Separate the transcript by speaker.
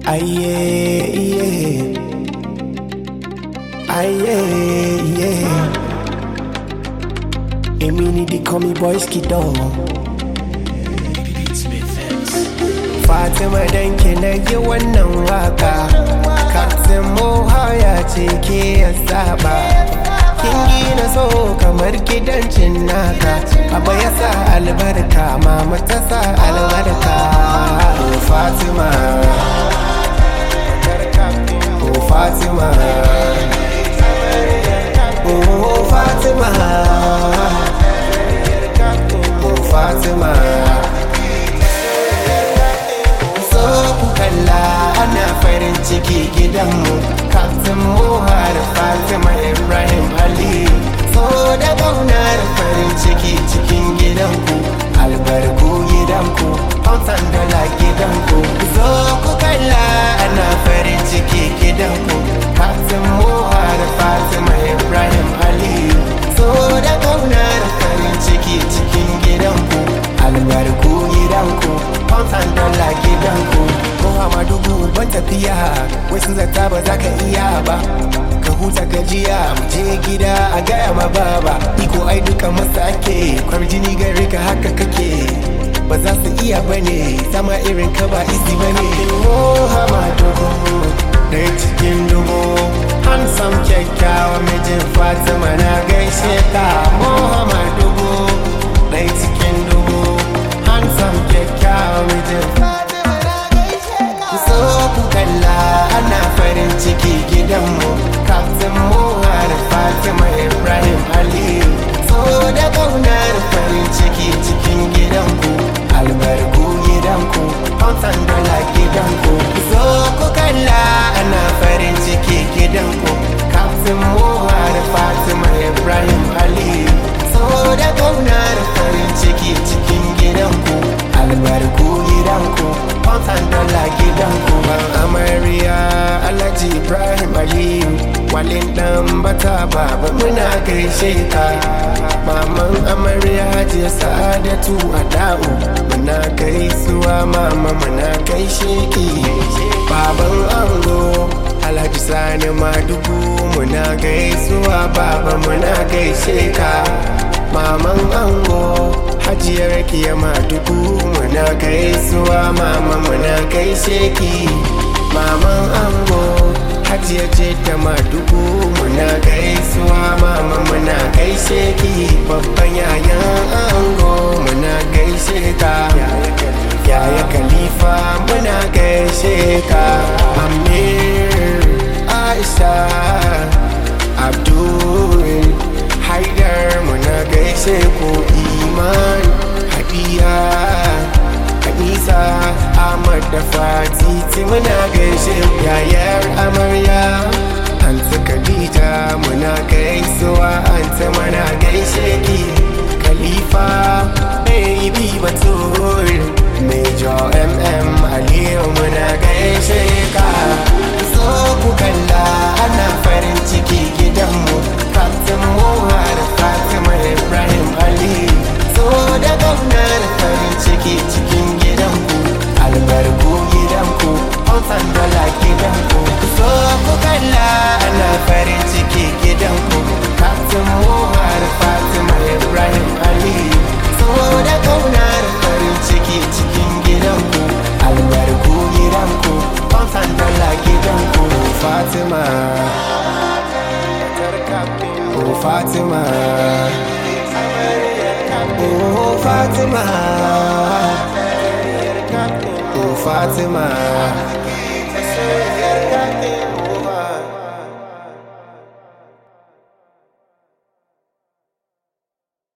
Speaker 1: Aye, yeah. Aye, yeah. Èmi ni they call me boy Skido. Fatima danki na yi wannan waka. Captain Moha ce ke ya saba. Kin gina so kamar gidan naka. Baba ya sa albarka, mama ta sa albarka. Oh Fatima. Oh Fatima Oh Fatima Oh Fatima So ku kalla ana farin ciki gidanmu Captain Muhar Fatima Ibrahim Ali So da ƙaunar farin ciki cikin gidanku Albarku gidanku Pounds dala gidanku So ku kalla ana farin ciki gidanku Captain Muhar Fatima Ibrahim Ali So da ƙaunar farin ciki cikin gidanku Albarku gidanku Pounds dala gidanku Muhammadu ban tafiya Wasu zata ba za ka iya ba ka huta gajiya mu je gida a gaya ma baba iko ai duka masa ake kwarjini gare ka haka kake ba za su iya bane sama irin ka ba isi bane Muhammadu ɗaya cikin dubu handsome kyakkyawa mijin Fatima na gaishe ka Muhammadu ɗaya cikin dubu handsome kyakkyawa mijin Fatima na gaishe ka so ku kalla ana farin ciki gidanmu Captain Muhar Fatima Ibrahim Ali so da ƙaunar farin ciki cikin gidanku albarku gidanku Pounds dala gidanku so ku kalla ana farin ciki gidanku Captain Muhar Fatima Ibrahim Ali so da ƙaunar farin ciki cikin gidanku albarku gidanku Pounds dala gidanku ban amarya Alhaji Ibrahim Aliyu walin dan bata baba muna gaishe ka maman amarya hajiya sa'adatu ada'u muna gaisuwa mama muna gaishe ki baban ango alhaji sani madugu muna gaisuwa baba muna gaishe ka maman ango hajiyar kiya madugu muna gaisuwa mama muna gaishe ki maman ango hajiya ce ta madugu muna gaisuwa mama muna gaishe ki babban yayan ango muna gaishe ka yaya khalifa muna gaishe ka amir aisha abdul haidar muna gaishe ku iman hadiya Hadisa Ahmad da Fatiti muna gaishe yayar amarya Anta Khadija muna gaisuwa Anta muna gaishe ki Khalifa Baby Batul Major MM Aliyu muna gaishe ka So ku kalla ana farin ciki gidanmu Captain Muhar Fatima Ibrahim Ali So da gwamnar farin ciki cikin gidanku albarku gidanku Hausan dala gidanku so ku kalla ana farin ciki gidanku Captain Muhar Fatima Ibrahim Ali so da kaunar farin ciki cikin gidanku albarku gidanku Hausan dala gidanku Fatima Oh Fatima Oh Fatima Oh Fatima